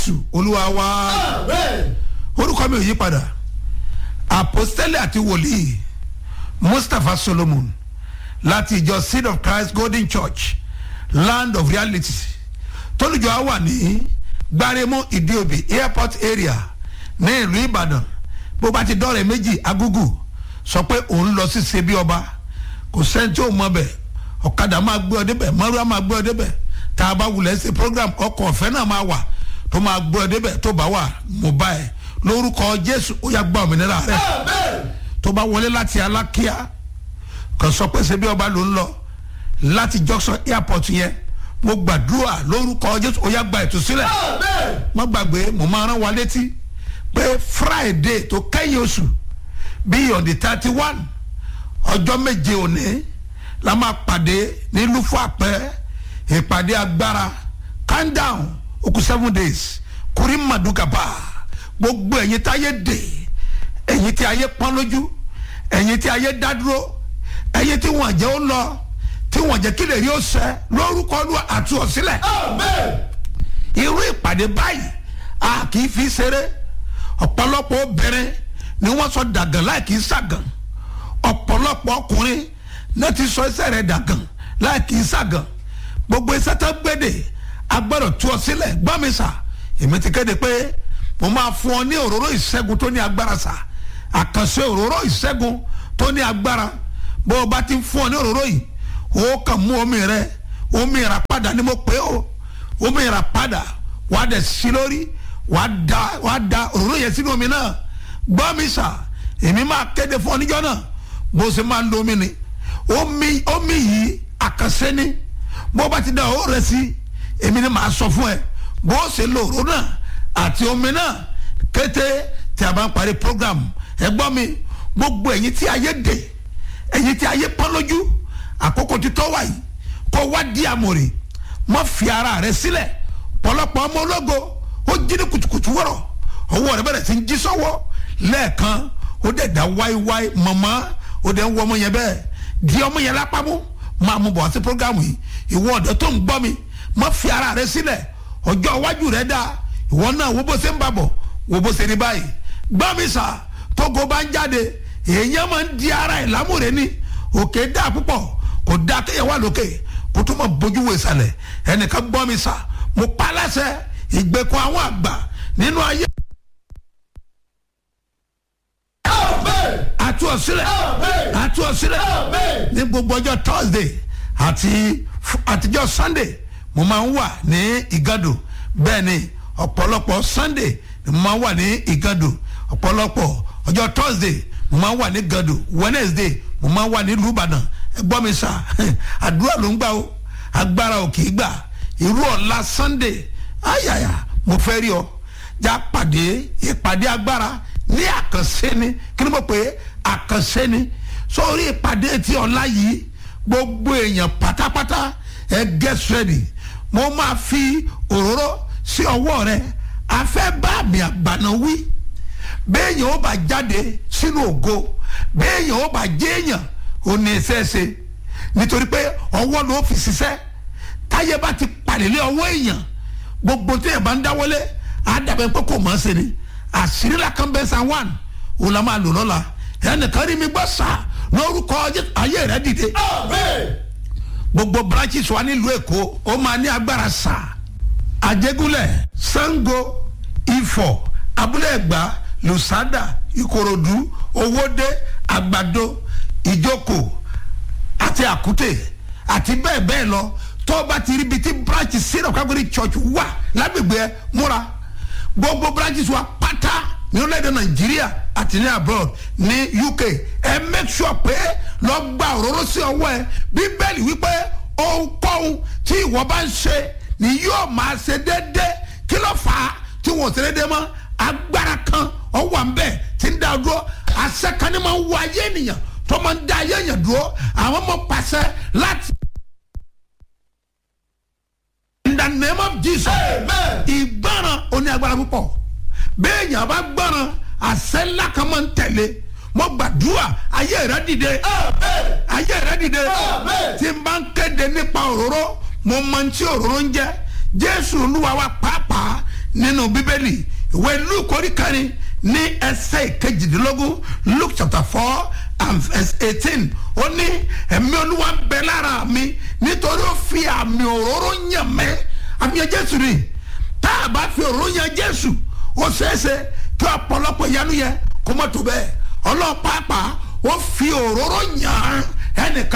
jésù olúwa wa orúkọ mi ò yí padà apostole àti wòlíì mustapha solomon láti ìjọ seed of christ golden church land of reality tólùjọ á wà ní gbaremu ìdíòbí airport area ní ìlú ìbàdàn bó bá ti dọ́rẹ̀ méjì agúgù sọ pé òun lọ sí ṣebí ọba kò sẹ́ni tí ò mọ bẹ̀ ọ̀kadà máa gbé ọ débẹ̀ mọ́rúwá máa gbé ọ débẹ̀ tá a bá wulẹ̀ ṣe program ọkọ̀ ọ̀fẹ́ náà máa wà tó máa gbé ọ débẹ̀ tó bá wà mo bá ẹ lórúkọ jésù ó yà gba òmìnira rẹ tó bá wọlé láti alákíá kàn sọ pé ṣebí ọba ló ń lọ láti junction airport yẹn mo gbàdúrà lórúkọ jésù ó yà gba ìtúsílẹ̀ má gbàgbé mo máa rán wa létí pé friday tó kẹ́yìn oṣù bíi on the thirty one ọjọ́ méje òní la máa pàdé ní lufo àpẹ ìpàdé agbára calm down ó kù seven days kúrí màdùkàbà gbogbo ẹ̀yin tí ayé dè ẹ̀yin tí ayé pọ́n lójú ẹ̀yin tí ayé dá dúró ẹ̀yin tí wọ́n jẹ́ ó lọ tí wọ́n jẹ́ kí lè rí ó sẹ́ lórúkọ Olúwa àti ọ̀sílẹ̀ irú ìpàdé báyìí a kì í fi ṣeré ọ̀pọ̀lọpọ̀ obìnrin ni wọ́n sọ dàgàn láì kì í ṣàgàn ọ̀pọ̀lọpọ̀ ọkùnrin náà ti sọ iṣẹ́ rẹ̀ dàgàn láì kì í ṣàgàn gbogbo iṣẹ́ tó gbéde agbọ́dọ̀ tú ọ sílẹ̀ gbọ́ mi sà èmi ti kéde pé mo máa fún ọ ní òróró ìṣẹ́gun tó ní agbára sà àkànṣe òróró ìṣẹ́gun tó ní agbára bó o bá ti fún ọ ní òróró yìí o kàn mú omi rẹ omi ìràpadà ni mo pè ó omi ìràpadà wàá dẹ̀ sí lórí wàá da wàá da òróró yẹn sínú omi náà gbọ́ mi sà èmi máa kéde fún ọ níjọ́ náà bó ṣe máa lo omi ni omi omi yìí àkànṣe ni bó bá ti da owó rẹ sí èmi ni màá sọ fún ẹ bó ṣe lo òróró náà àti omi náà kété tí a bá ń parí program ẹ gbọ́ mi gbogbo ẹ̀yin tí ayé dè ẹ̀yin tí ayé pọ́n lójú àkókò ti tọ́ wáyé kó wá di àmọ̀rè má fi ara rẹ sílẹ̀ pọ̀lọpọ̀ ọmọ ológo ó jí ní kùtùkùtù wọ̀rọ̀ ọwọ́ rẹ bẹ̀rẹ̀ sí ń jí sọ́wọ́ lẹ́ẹ̀kan ó dẹ̀ dá wáíwáí mọ̀mọ́ ó dẹ̀ ń wọ ọmọ yẹn bẹ́ẹ̀ di ọmọ yẹn lápámú máa mú bọ̀ wá sí programu yìí ìwọ ọ̀dọ́ tó ń gbọ́ mi má fi ara rẹ sílẹ̀ ọjọ́ iwájú rẹ dáa ìwọ náà wo bó ṣe ń bàbọ̀ wo bó ṣe ní báyìí gbọ́ mi sà tógo bá ń jáde èèyàn máa ń di ara ẹ̀ lámúre ní òkè dáa púpọ̀ kò dáa kéèyàn wà lókè kó tó máa bójú wo ìsàlẹ̀ ẹnìkan gbọ́ mi sà mo pa láṣẹ ìgbẹ́kọ̀ àwọn àgbà nínú ayé. àtú ọ̀sílẹ̀ àtú ọ̀sílẹ̀ ní gbogbo ọjọ́ thursday àti àtijọ́ sunday mo máa ń wà ní ìgàdò bẹ́ẹ̀ ni ọ̀pọ̀lọpọ̀ sunday ni mo máa ń wà ní ìgàdò ọ̀pọ̀lọpọ̀ ọjọ́ thursday mo máa ń wà ní ìgàdò wednesday mo máa ń wà ní ìlúbàdàn ẹ gbọ́ mi sà àdúrà ló ń gbà o agbára ò kì í gbà irú ọ̀la sunday ayàyà mo fẹ́ rí ọ já pàdé ìpàdé agbára ní àkànṣe ni kí ni mo pè é àkànṣe ni sórí ìpàdé tí ọ̀la yìí gbogbo èèyàn pátápátá ẹ get ready mo máa fi òróró sí ọwọ́ rẹ afẹ́ bá mi àgbàna wí béèyàn ó bá jáde sínú ògo béèyàn ó bá jéèyàn ó ní ẹsẹ̀ ṣe nítorí pé ọwọ́ ló fi ṣiṣẹ́ táyé bá ti pàdélé ọwọ́ èèyàn gbogbo tí èèyàn bá ń dáwọ́lé á dàbẹ̀ pé kò mọ̀ ọ́ ṣe ni àṣírí la kan bẹ́ẹ̀ san one òun la máa lò lọ́la ẹnìkan rí mi gbọ́ sá lórúkọ ayé rẹ dìde. gbogbo branches wa nílùú èkó ó máa ní agbára sá àjẹgúnlẹ̀ sango ifọ̀ abúlé ẹ̀gbá lusada ìkòròdú owóde àgbàdo ìjókòó àti àkútè àti bẹ́ẹ̀ bẹ́ẹ̀ lọ tó bá ti rí ibi tí branch syrup kágbéri church wà lágbègbè ẹ múra gbogbo branches wa pátá ní orílẹ̀-èdè nàìjíríà àti ní abroad ní uk ẹ make sure pé lọ gba òróró sí ọwọ́ ẹ bíbélì wípé ohunkóhun tí ìwọ bá ń ṣe ni yóò máa ṣe déédéé kí ló fà á tí wọn ò ṣe déédéé mọ́ agbára kan ọwọ́ à ń bẹ̀ tí ń dá dúró àṣẹ kan ní máa ń wọ ayé ènìyàn tó máa ń dá ayé ènìyàn dúró àwọn ọmọ pàṣẹ láti. in the name of jesus ìgbọràn oní agbára púpọ̀ bẹ́ẹ̀ yàn bá gbọràn àṣẹ ńlá kan máa ń tẹ̀lé mo gbàdúrà ayé rẹ dìde ayé rẹ dìde tí n bá ń kéde nípa òróró mo mọ tí òróró ń jẹ jésù olúwa wa pàápàá nínú bíbélì ìwé luke orí kẹrin ní ẹsẹ̀ ìkejìdínlógún luke chapter four and verse eighteen ó ní ẹ̀mí olúwa ń bẹ lára mi nítorí ó fi àmì òróró yàn mẹ́ àmì yẹn jésù ni tá a bá fi òróró yàn jésù ó ṣeéṣe kí ọ̀pọ̀lọpọ̀ ìyanu yẹn kó mọ̀ tó bẹ́ẹ̀ ọlọ́pàá ó fi òróró yàn ẹnìkan.